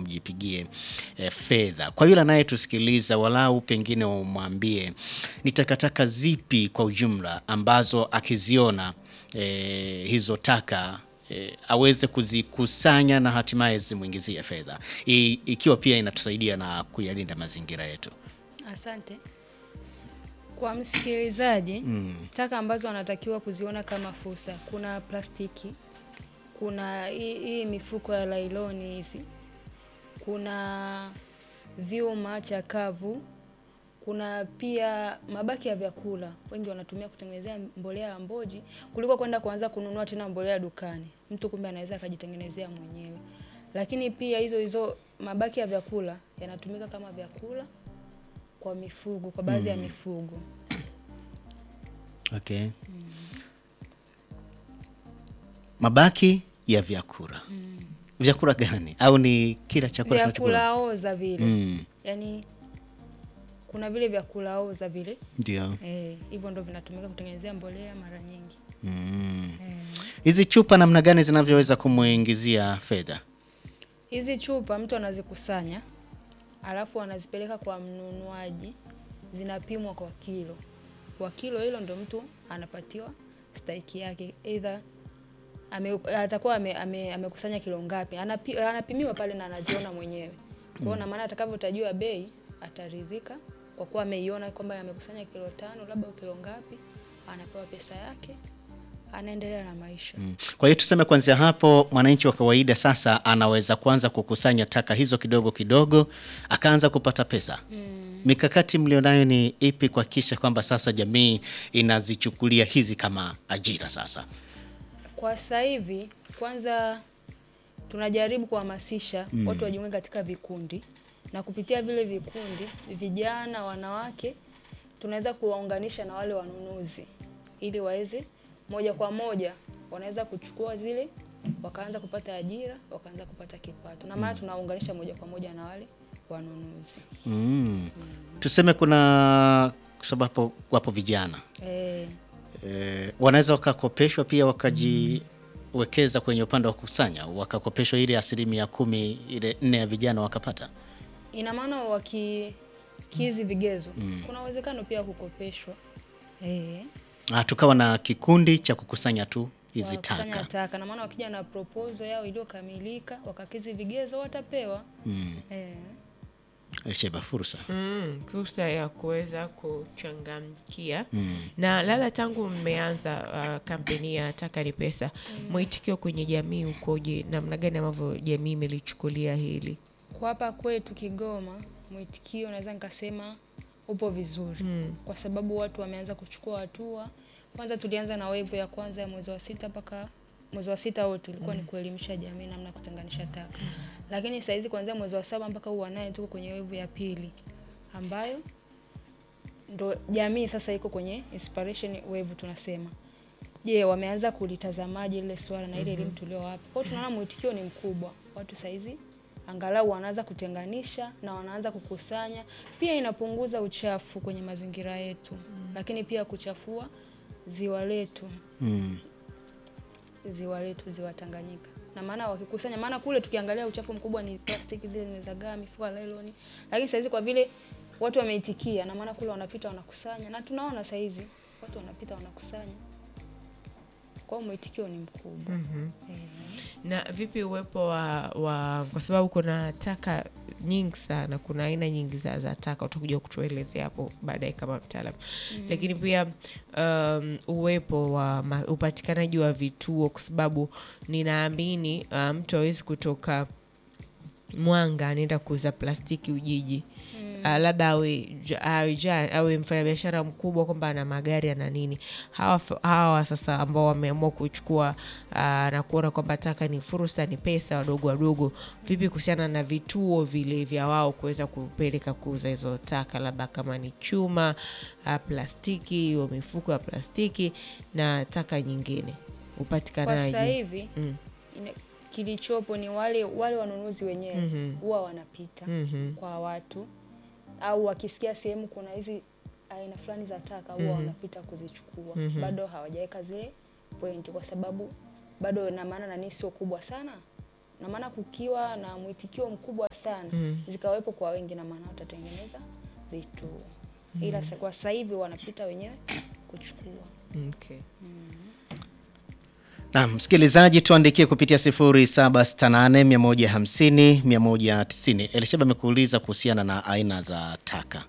mjipigie eh, fedha. Kwa yule anayetusikiliza, walau pengine umwambie ni takataka zipi kwa ujumla ambazo akiziona eh, hizo taka eh, aweze kuzikusanya na hatimaye zimwingizie fedha, I, ikiwa pia inatusaidia na kuyalinda mazingira yetu. Asante kwa msikilizaji. Taka ambazo anatakiwa kuziona kama fursa, kuna plastiki, kuna hii hii mifuko ya lailoni hizi, kuna vyuma chakavu, kuna pia mabaki ya vyakula. Wengi wanatumia kutengenezea mbolea ya mboji kuliko kwenda kuanza kununua tena mbolea dukani. Mtu kumbe anaweza akajitengenezea mwenyewe, lakini pia hizo hizo mabaki ya vyakula yanatumika kama vyakula kwa mifugo, kwa baadhi ya mifugo. Okay. Mabaki ya vyakula. Vyakula gani? Au ni kila chakula tunachokula? Vyakula oza vile Mm, yaani, kuna vile vyakula oza vile ndio. eh, hivyo ndo vinatumika kutengenezea mbolea mara nyingi Mm. eh. Hizi chupa namna gani zinavyoweza kumwingizia fedha? Hizi chupa mtu anazikusanya alafu anazipeleka kwa mnunuaji, zinapimwa kwa kilo. Kwa kilo hilo ndo mtu anapatiwa stahiki yake, either ame, atakuwa ame, ame, amekusanya kilo ngapi, anapi, anapimiwa pale na anaziona mwenyewe. Kwa hiyo na maana atakavyotajua bei ataridhika kwa kuwa ameiona kwamba amekusanya kilo tano labda au kilo ngapi, anapewa pesa yake, anaendelea na maisha. Mm. Kwa hiyo tuseme kuanzia hapo mwananchi wa kawaida sasa anaweza kuanza kukusanya taka hizo kidogo kidogo, akaanza kupata pesa. Mikakati mlionayo ni ipi kuhakikisha kwamba sasa jamii inazichukulia hizi kama ajira sasa? Kwa sasa hivi kwanza tunajaribu kuhamasisha watu wajiunge katika vikundi, na kupitia vile vikundi, vijana, wanawake, tunaweza kuwaunganisha na wale wanunuzi ili waweze moja kwa moja wanaweza kuchukua zile wakaanza kupata ajira, wakaanza kupata kipato, na maana tunaunganisha moja kwa moja na wale wanunuzi Mm. Tuseme kuna kwa sababu wapo vijana eh, e, wanaweza wakakopeshwa pia wakajiwekeza kwenye upande wa kukusanya, wakakopeshwa ile asilimia kumi ile nne ya vijana wakapata. ina maana wakikizi vigezo, kuna uwezekano pia kukopeshwa eh. Ah, tukawa na kikundi cha kukusanya tu hizi wanakusanya taka. taka na maana wakija na proposal yao iliyokamilika wakakizi vigezo watapewa. Mm. Eh, Sheba, fursa Mm, fursa ya kuweza kuchangamkia Mm. na labda tangu mmeanza uh, kampeni ya taka ni pesa, mwitikio kwenye jamii ukoje? Namna gani ambavyo jamii imelichukulia hili? kwa hapa kwetu Kigoma mwitikio naweza nikasema upo vizuri Mm. kwa sababu watu wameanza kuchukua hatua. Kwanza tulianza na wave ya kwanza ya mwezi wa sita mpaka mwezi wa sita wote ilikuwa ni kuelimisha jamii namna ya kutenganisha taka, lakini saa hizi kuanzia mwezi wa saba mpaka huu wa nane tuko kwenye wave ya pili ambayo ndo jamii sasa iko kwenye inspiration wave tunasema. Je, wameanza kulitazamaje lile swala na ile elimu tuliowapa? Kwa hiyo tunaona mwitikio ni mkubwa, watu saizi angalau wanaanza kutenganisha na wanaanza kukusanya. Pia inapunguza uchafu kwenye mazingira yetu, lakini pia kuchafua ziwa letu, mm. ziwa letu, ziwa Tanganyika. Na maana wakikusanya, maana kule tukiangalia uchafu mkubwa ni plastiki zile zinazagaa, mifuko ya lailoni, lakini saizi kwa vile watu wameitikia, na maana kule wanapita wanakusanya, na tunaona saizi watu wanapita wanakusanya, kwa hiyo mwitikio ni mkubwa. Eh. Na vipi uwepo wa, wa kwa sababu kuna taka nyingi sana, kuna aina nyingi za, za taka, utakuja kutuelezea hapo baadaye kama mtaalam lakini pia um, uwepo wa ma, upatikanaji wa vituo, kwa sababu ninaamini uh, mtu hawezi kutoka Mwanga anaenda kuuza plastiki Ujiji Uh, labda awe, ja- awe, ja- awe mfanyabiashara mkubwa kwamba ana magari ana nini. Hawa, f- hawa sasa ambao wameamua kuchukua uh, na kuona kwamba taka ni fursa, ni pesa, wadogo wadogo, vipi kuhusiana na vituo vile vya wao kuweza kupeleka kuuza hizo taka, labda kama ni chuma, uh, plastiki, hiyo mifuko ya plastiki na taka nyingine, Kwa upatikanaji sasa hivi Mm. ine- kilichopo ni wale wale wanunuzi wenyewe Mhm. huwa wanapita Mhm. kwa watu au wakisikia sehemu kuna hizi aina fulani za taka huwa wanapita kuzichukua. Bado hawajaweka zile point kwa sababu bado na maana nani sio kubwa sana na maana kukiwa na mwitikio mkubwa sana zikawepo kwa wengi, na maana watatengeneza vituo, ila sa- kwa sasa hivi wanapita wenyewe kuchukua. Okay. Na msikilizaji, tuandikie kupitia 0768 150 190. Elishaba amekuuliza kuhusiana na aina za taka.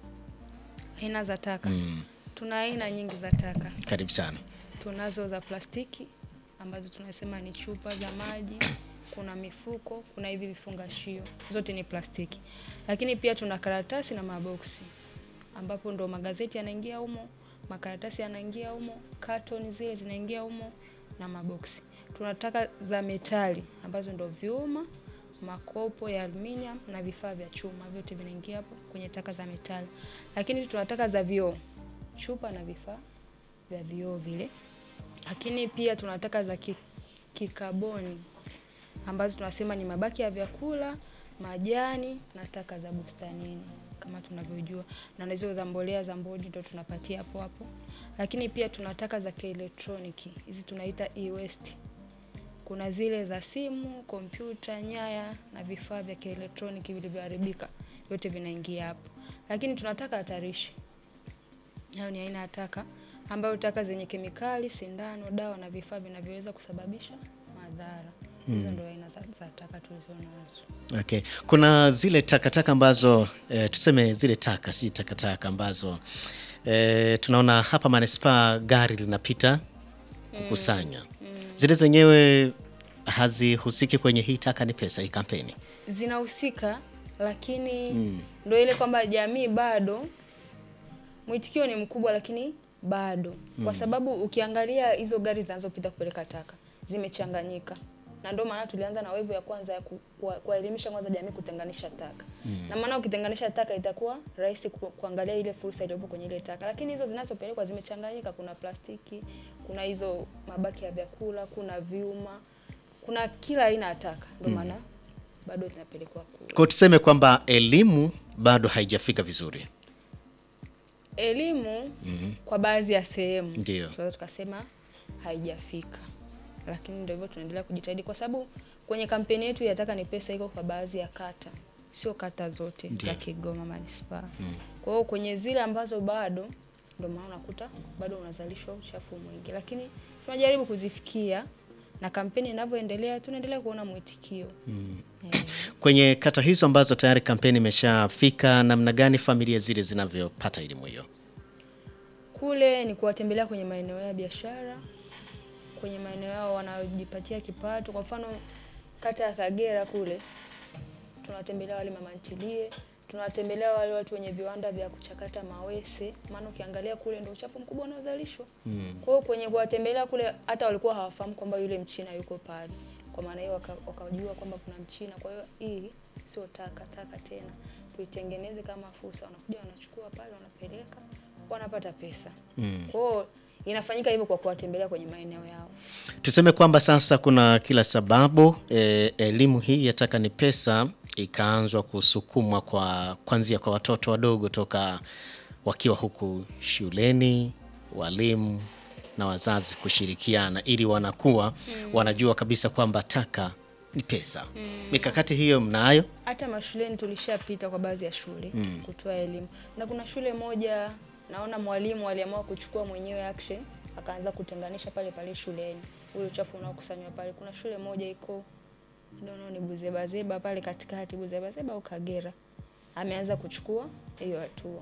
Aina za taka, tuna aina nyingi za taka. Karibu sana. Tunazo za plastiki ambazo tunasema ni chupa za maji, kuna mifuko, kuna hivi vifungashio, zote ni plastiki. Lakini pia tuna karatasi na maboksi, ambapo ndo magazeti yanaingia humo, makaratasi yanaingia humo, carton zile zinaingia humo na maboksi. Tuna taka za metali ambazo ndo vyuma, makopo ya aluminium na vifaa vya chuma, vyote vinaingia hapo kwenye taka za metali. Lakini tuna taka za vioo, chupa na vifaa vya vioo vile lakini pia tuna taka za ki- kikaboni ambazo tunasema ni mabaki ya vyakula, majani na taka za bustanini kama tunavyojua, na hizo za mbolea za mbodi ndo tunapatia hapo hapo. Lakini pia tuna taka za kielektroniki, hizi tunaita e-waste. Kuna zile za simu, kompyuta, nyaya na vifaa vya kielektroniki vilivyoharibika, vyote vinaingia hapo. Lakini tuna taka hatarishi Hayo ni aina ya taka ambayo taka zenye kemikali, sindano, dawa na vifaa vinavyoweza kusababisha madhara. Hizo ndio aina za, za taka tulizo nazo. Okay. Kuna zile takataka ambazo eh, tuseme zile taka si takataka ambazo eh, tunaona hapa manispaa gari linapita kukusanya zile zenyewe hazihusiki kwenye hii taka ni pesa hii kampeni. Zinahusika, lakini ndio ile kwamba jamii bado mwitikio ni mkubwa, lakini bado kwa sababu ukiangalia hizo gari zinazopita kupeleka taka zimechanganyika, na ndio maana tulianza na wevu ya kwanza ya ku- kuwa- kuwaelimisha kwanza jamii kutenganisha taka na maana ukitenganisha taka itakuwa rahisi ku, kuangalia ile fursa iliyopo kwenye ile taka, lakini hizo zinazopelekwa zimechanganyika. Kuna plastiki, kuna hizo mabaki ya vyakula, kuna vyuma, kuna kila aina ya taka, ndio maana bado zinapelekwa kule. Kwa tuseme kwamba elimu bado haijafika vizuri. Elimu kwa baadhi ya sehemu Ndio. tunaweza tukasema haijafika, lakini ndio hivyo, tunaendelea kujitahidi kwa sababu kwenye kampeni yetu ya taka ni pesa iko kwa baadhi ya kata, sio kata zote Ndio. za Kigoma manispaa. Kwa hiyo kwenye zile ambazo bado, ndio maana unakuta bado unazalishwa uchafu mwingi, lakini tunajaribu kuzifikia na kampeni inavyoendelea, tunaendelea kuona mwitikio eh. Kwenye kata hizo ambazo tayari kampeni imeshafika, namna gani familia zile zinavyopata elimu hiyo? Kule ni kuwatembelea kwenye maeneo ya biashara, kwenye maeneo yao wanaojipatia kipato. Kwa mfano kata ya Kagera kule tunawatembelea wale mama ntilie, tunawatembelea wale watu wenye viwanda vya kuchakata mawese, maana ukiangalia kule ndio uchafu mkubwa unaozalishwa. Kwa hiyo kwenye kuwatembelea kule, hata walikuwa hawafahamu kwamba yule mchina yuko pale. Kwa maana hiyo waka- wakajua kwamba kuna mchina. Kwa hiyo hii sio taka taka tena, tuitengeneze kama fursa. Wanakuja wanachukua pale, wanapeleka, wanapata pesa. Kwa hiyo inafanyika hivyo kwa kuwatembelea kwenye maeneo yao. Tuseme kwamba sasa kuna kila sababu eh, elimu hii ya taka ni pesa ikaanzwa kusukumwa kwa kwanzia kwa watoto wadogo toka wakiwa huku shuleni, walimu na wazazi kushirikiana ili wanakuwa wanajua kabisa kwamba taka ni pesa. Mikakati hiyo mnayo? hata mashuleni tulishapita kwa baadhi ya shule kutoa elimu, na kuna shule moja naona mwalimu aliamua kuchukua mwenyewe action, akaanza kutenganisha pale pale shuleni ule uchafu unaokusanywa pale. Kuna shule moja iko I don't know ni Buzebazeba pale katikati, Buzebazeba au Kagera, ameanza kuchukua hiyo hatua.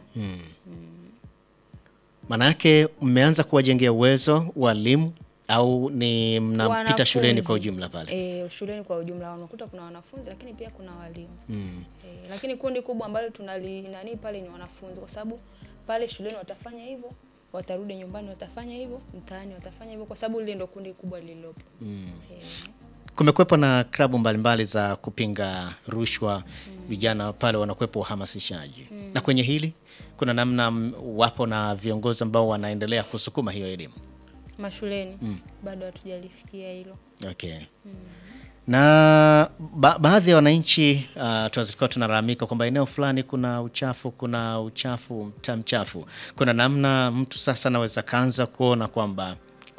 Manake mmeanza kuwajengea uwezo walimu au ni mnapita shuleni Wanafunzi. kwa ujumla pale? E, shuleni kwa ujumla unakuta kuna wanafunzi lakini pia kuna walimu e, lakini kundi kubwa ambalo tunali nani pale ni wanafunzi, kwa sababu pale shuleni watafanya hivyo, watarudi nyumbani watafanya hivyo, mtaani watafanya hivyo, kwa sababu lile ndo kundi kubwa lililopo. E, Kumekuwepo na klabu mbalimbali za kupinga rushwa, vijana pale wanakuwepo uhamasishaji. Na kwenye hili kuna namna m- wapo na viongozi ambao wanaendelea kusukuma hiyo elimu. mashuleni bado hatujalifikia hilo. Okay. Na ba baadhi ya wananchi uh, tulikuwa tunalalamika kwamba eneo fulani kuna uchafu, kuna uchafu, mtaa mchafu. Kuna namna mtu sasa anaweza kaanza kuona kwamba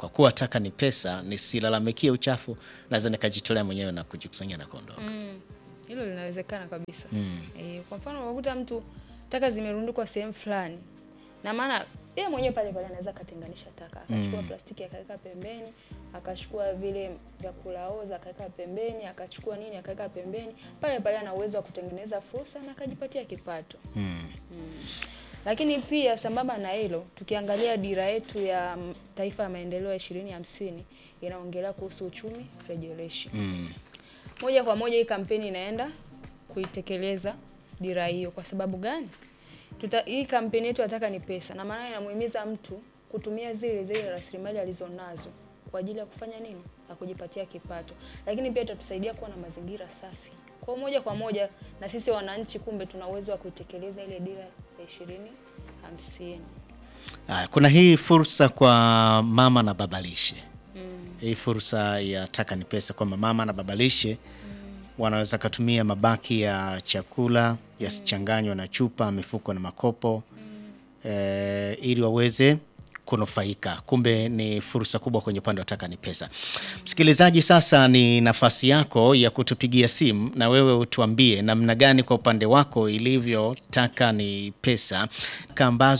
kwa kuwa taka ni pesa, nisilalamikie uchafu, naweza nikajitolea mwenyewe na kujikusanyia na kuondoka. Mm, hilo linawezekana kabisa. E, kwa mfano unakuta mtu taka zimerundikwa sehemu fulani, na maana yeye mwenyewe pale pale anaweza akatenganisha taka, akachukua plastiki akaweka pembeni, akachukua vile vyakula oza akaweka pembeni, akachukua nini akaweka pembeni, pale pale ana uwezo wa kutengeneza fursa na akajipatia kipato. Mm. Lakini pia sambamba na hilo, tukiangalia dira yetu ya m- taifa ya maendeleo ya ishirini hamsini inaongelea kuhusu uchumi rejeleshi Mm. moja kwa moja hii kampeni inaenda kuitekeleza dira hiyo. Kwa sababu gani? Tuta, hii kampeni yetu nataka ni pesa, na maana inamuhimiza mtu kutumia zile zile rasilimali alizonazo kwa ajili ya kufanya nini? Na kujipatia kipato, lakini pia itatusaidia kuwa na mazingira safi. Kwa moja kwa moja na sisi wananchi, kumbe tuna uwezo wa kuitekeleza ile dira ya ishirini hamsini. Haya, kuna hii fursa kwa mama na babalishe hii fursa ya taka ni pesa kwamba mama na babalishe wanaweza katumia mabaki ya chakula yasichanganywa na chupa, mifuko na makopo eh, ili waweze kunufaika. Kumbe ni fursa kubwa kwenye upande wa taka ni pesa. Msikilizaji, sasa ni nafasi yako ya kutupigia simu na wewe utuambie namna gani kwa upande wako ilivyo taka ni pesa ambazo